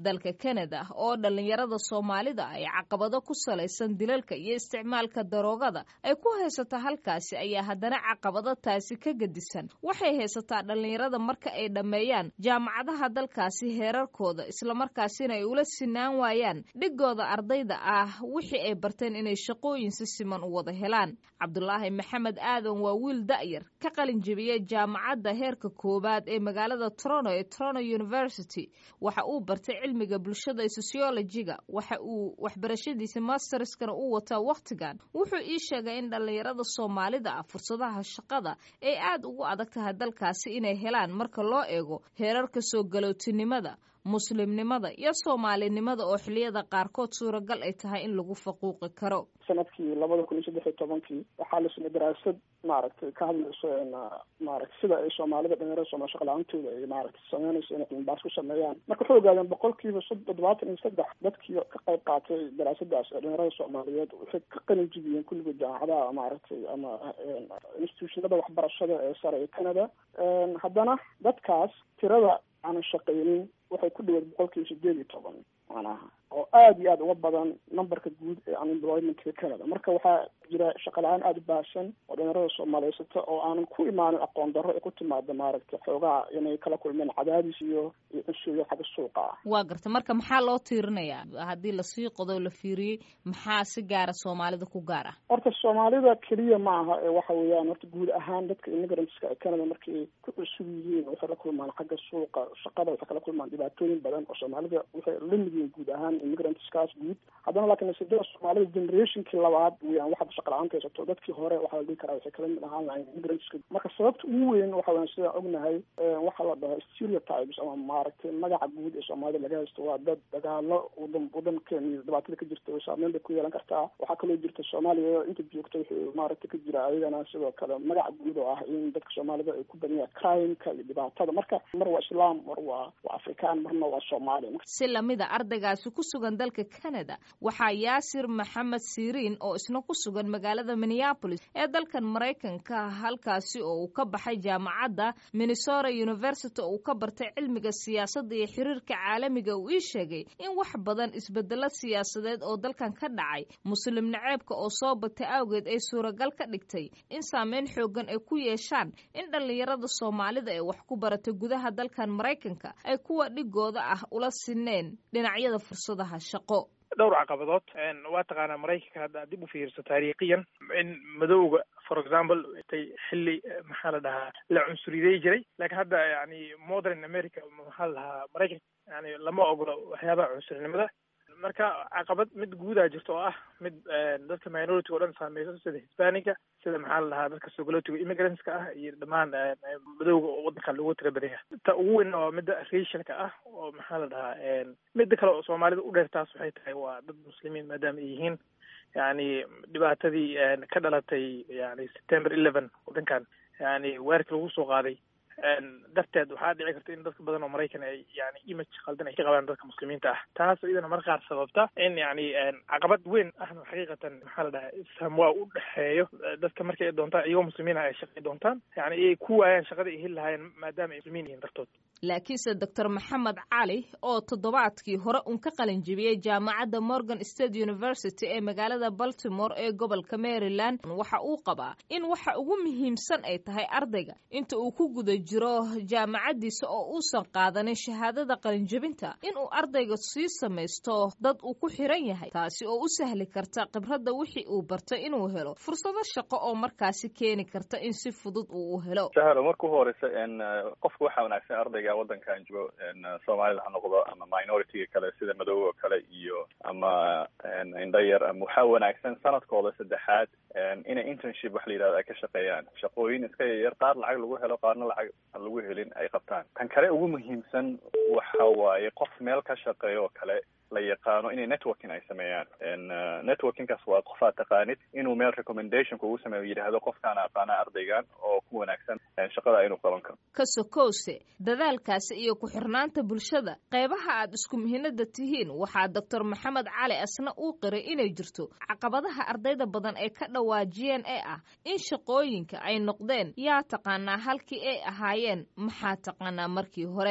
dalka kanada oo dhallinyarada soomaalida ay caqabado ku salaysan dilalka iyo isticmaalka daroogada ay ku haysato halkaasi ayaa haddana caqabado taasi ka gedisan waxay haysataa dhallinyarada marka ay dhammeeyaan jaamacadaha dalkaasi heerarkooda islamarkaasina ay ula sinaan waayaan dhigooda ardayda ah wixii ay barteen inay shaqooyin si siman u wada helaan cabdulaahi maxamed aadan waa wiil da'yar ka qalin jebiyey jaamacadda heerka koowaad ee magaalada toronto ee toronto university waxa uu bartay cilmiga bulshada ee sociologiga waxa uu waxbarashadiisa masterskana u wataa wakhtigan wuxuu ii sheegay in dhallinyarada soomaalida ah fursadaha shaqada ay aad ugu adag tahay dalkaasi inay helaan marka loo eego heerarka soo galootinimada muslimnimada iyo soomaalinimada oo xiliyada qaarkood suuragal ay tahay in lagu faquuqi karo sanadkii labada kun iyo saddex iyo tobankii waxaa la samey daraasad maaragtay ka hadlayso maaragtay sida ay soomaalida dhalinyarada sooma shaqa la-aantooda ay maaragtay sameynayso inay cilmibaas ku sameeyaan marka waxay ogaadeen boqolkiiba toddobaatan iyo saddex dadkii ka qayb qaatay daraasadaas ee dhalinyarada soomaaliyeed waxay ka qalin jibiyeen kulligood jaamacadaha maaragtay ama institutionada waxbarashada ee sare ee canada haddana dadkaas tirada aanan shaqaynin waxay ku dhaweed boqolkiiba sideed iyo toban macnaha oo aada iyo aada uga badan numberka guud ee unemploymentka canada marka waxaa jira shaqa la-aan aada u baahsan oo dhalinyarada soomaaliyeysata oo aanan ku imaanin aqoon darro ee ku timaada maaragtay xoogaha inay kala kulmeen cadaadis iyo iyo cunsuyo xagga suuqa ah waa garta marka maxaa loo tiirinayaa haddii lasii qodo la fiiriyey maxaa si gaara soomaalida ku gaar ah horta soomaalida keliya ma aha ee waxa weeyaan horta guud ahaan dadka immigrantska ee canada markay ku cusub yihiin waxay la kulmaan xagga suuqa shaqada waxay kala kulmaan dhibaatooyin badan oo soomaalida waxay la mid yihiin guud ahaan immigrantskaas guud haddana laakiin nasiibada soomaalida generationkii labaad weyaan waxaad shaqa la-aanta haysato dadkii hore waxaa la dhihi karaa waxay kala mid ahaan lahayn immigrantska marka sababta ugu weyn waxa weyan sidaan ognahay waxaa la dhahaa stereotypes ama maaragtay magaca guud ee soomaalida laga haysto waa dad dagaalo wadan wadankeena iyo dhibaatada ka jirta saameyn bay ku yeelan kartaa waxaa kaloo jirta soomaaliya inta joogta wuxuu maaragtay ka jira ayagana sidoo kale magaca guud oo ah in dadka soomaalida ay ku badan yahay crimeka iyo dhibaatada marka mar waa islaam mar waa waa afrikaan marna waa soomaali si lamida ardaygaasi ku sugan dalka canada waxaa yaasir maxamed siriin oo isna ku sugan magaalada minneapolis ee dalkan maraykanka halkaasi oo uu ka baxay jaamacadda minnesota university oo uu ka bartay cilmiga siyaasadda iyo xiriirka caalamiga uu ii sheegay in wax badan isbedelo siyaasadeed oo dalkan ka dhacay muslim naceebka oo soo batay awgeed ay suuragal ka dhigtay in saameyn xoogan ay ku yeeshaan in dhallinyarada soomaalida ee wax ku baratay gudaha dalkan maraykanka ay kuwa dhigooda ah ula sineen dhinacyada fursadaha shaqo dhowr caqabadood waa taqaanaa maraykanka hadda dib u fiirso taariikhiyan in madowga for example tay xilli maxaa la dhahaa la cunsuriday jiray laakiin hadda yani modern america maxaa la dhahaa maraykanka yani lama ogolo waxyaabaha cunsurinimada marka caqabad mid guudaa jirta oo ah mid dadka minority o dhan saameyso sida hisbanica sida maxaa la dhahaa dadka sogolotiga immigrantska ah iyo dhammaan madowga oo wadanka lagu tira badan yahay ta ugu weyn waa midda racialka ah oo maxaa la dhahaa midda kale oo soomaalida u dheer taas waxay tahay waa dad muslimiin maadaama ay yihiin yani dhibaatadii ka dhalatay yani september eleven wadankan yani weerarkii lagu soo qaaday darteed waxaa dhici karta in dadka badan oo maraykan ay yani image khaldan ay ka qabaan dadka muslimiinta ah taas iyadana mar qaar sababta in yani caqabad weyn ahna xaqiiqatan maxaa la dhahaa isfaham waa u dhexeeyo dadka markay doontaan iyagoo muslimiin ah ay shaqay doontaan yani ay ku waayaan shaqada ay heli lahaayeen maadaama ay muslimiin yihiin dartood laakiinse doctor maxamed cali oo toddobaadkii hore un ka qalin jebiyey jaamacadda morgan state university ee magaalada baltimore ee gobolka maryland waxa uu qabaa in waxa ugu muhiimsan ay tahay ardayga inta uu ku guda jiro jaamacaddiisa oo uusan qaadanin shahaadada qalinjebinta inuu ardayga sii samaysto dad uu ku xiran yahay taasi oo u sahli karta khibradda wixii uu bartay inuu helo fursado shaqo oo markaasi keeni karta in si fudud uu u helo shahro marka u horeysa qofka waxaa wanaagsan ardayga wadankan joogo soomaalida ha noqdo ama minority kale sida madowga kale iyo ama indhayar ama waxaa wanaagsan sanadkooda saddexaad inay internship wax la yidhahdo ay ka shaqeeyaan shaqooyin iska yaryar qaar lacag lagu helo qaarna lacag aan lagu helin ay qabtaan tan kale ugu muhiimsan waxa waaye qof meel ka shaqeeyo oo kale la yaqaano inay networking ay sameeyaan networkingkaas waa qof aad taqaanid inuu meel recommendation kugu sameeyo yidhaahdo qofkaan aqaana ardaygan oo ku wanaagsan shaqada inuu qaban karo ka sokowse dadaalkaasi iyo ku-xirnaanta bulshada qeybaha aad isku muhiinada tihiin waxaa doctor maxamed cali asna uu qiray inay jirto caqabadaha ardayda badan ay ka dhawaajiyeen ee ah in shaqooyinka ay noqdeen yaa taqaanaa halkii ay ahaayeen maxaa taqaanaa markii hore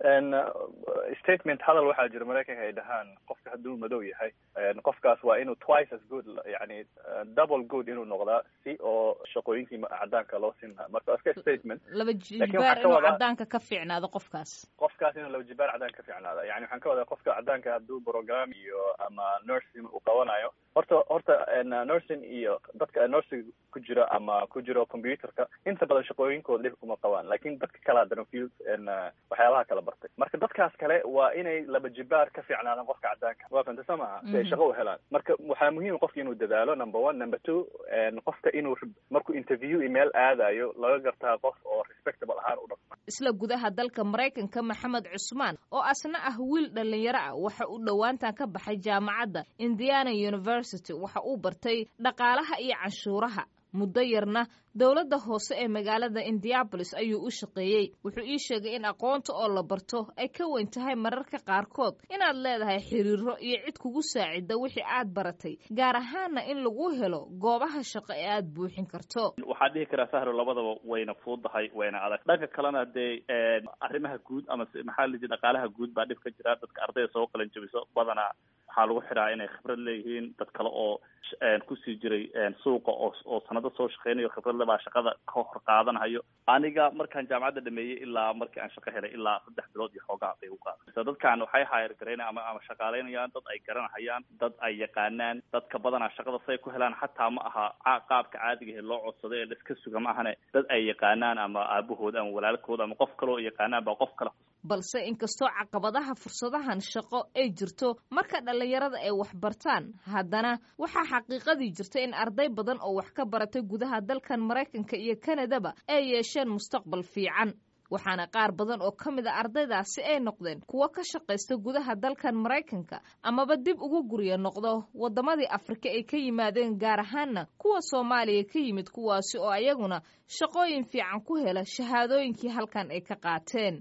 statement hadal waxaa jira maraykanka ay dhahaan qofka hadduu madow yahay qofkaas waa inuu twice as good yani double good inuu noqdaa si oo shaqooyinkii cadaanka loo siin lahaa marka iska statement laba jibaar inuu cadaanka ka fiicnaado qofkaas qofkaas inuu laba jibaar cadaanka ka fiicnaada yani waxaan ka wadaa qofka cadaanka hadduu program iyo ama nursing uu qabanayo horta horta nursing iyo dadka nursing ku jira ama ku jiro computerka inta badan shaqooyinkooda dhib kuma qabaan lakin dadka kale haddana field waxyaabaha kala bartay marka dadkaas kale waa inay laba jibaar ka fiicnaadaan qofka cadaanka waa fanta soo maha si ay shaqo u helaan marka waxaa muhiim qofka inuu dadaalo number one number two qofka inuu markuu interview email aadayo laga gartaa qof oo respectable ahaan u dhaqma isla gudaha dalka maraykanka maxamed cusmaan oo asna ah wiil dhalinyaro ah waxa uu dhowaantan ka baxay jaamacadda indiana university waxa uu bartay dhaqaalaha iyo canshuuraha muddo yarna dowladda hoose ee magaalada indianabolis ayuu u shaqeeyey wuxuu ii sheegay in aqoonta oo la barto ay ka weyn tahay mararka qaarkood inaad leedahay xiriiro iyo cid kugu saacida wixii aad baratay gaar ahaana in lagu helo goobaha shaqo ee aad buuxin karto waxaan dhihi karaa sahro labadaba wayna fuudahay wayna adag dhanka kalena dee arrimaha guud ama maxaa la dhaqaalaha guud baa dhib ka jira dadka ardayda soo qalan jabiso badanaa waxaa lagu xiraa inay khibrad leeyihiin dad kale oo kusii jiray suuqa oo oo sanado soo shaqeynayo khibradle baa shaqada ka hor qaadanayo aniga markaan jaamacadda dhameeyey ilaa markii aan shaqo helay ilaa saddex bilood iyo xoogaa bay u qaaday so dadkan waxay hayr garayna ama ama shaqaaleynayaan dad ay garanahayaan dad ay yaqaanaan dadka badanaa shaqada say ku helaan xataa ma aha qaabka caadiga ee loo codsado ee laiska suga ma ahane dad ay yaqaanaan ama aabahood ama walaalkood ama qof kale oo yaqaanaan baa qof kale balse inkastoo caqabadaha fursadahan shaqo ay jirto marka dhallinyarada ay wax bartaan haddana waxaa xaqiiqadii jirta in arday badan oo wax ka baratay gudaha dalkan maraykanka iyo kanadaba ay yeesheen mustaqbal fiican waxaana qaar badan oo ka mid a ardaydaasi ay noqdeen kuwo ka shaqaysta gudaha dalkan maraykanka amaba dib ugu gurya noqdo waddamadii afrika ay ka yimaadeen gaar ahaanna kuwa soomaaliya ka yimid kuwaasi oo ayaguna shaqooyin fiican ku hela shahaadooyinkii halkan ay ka qaateen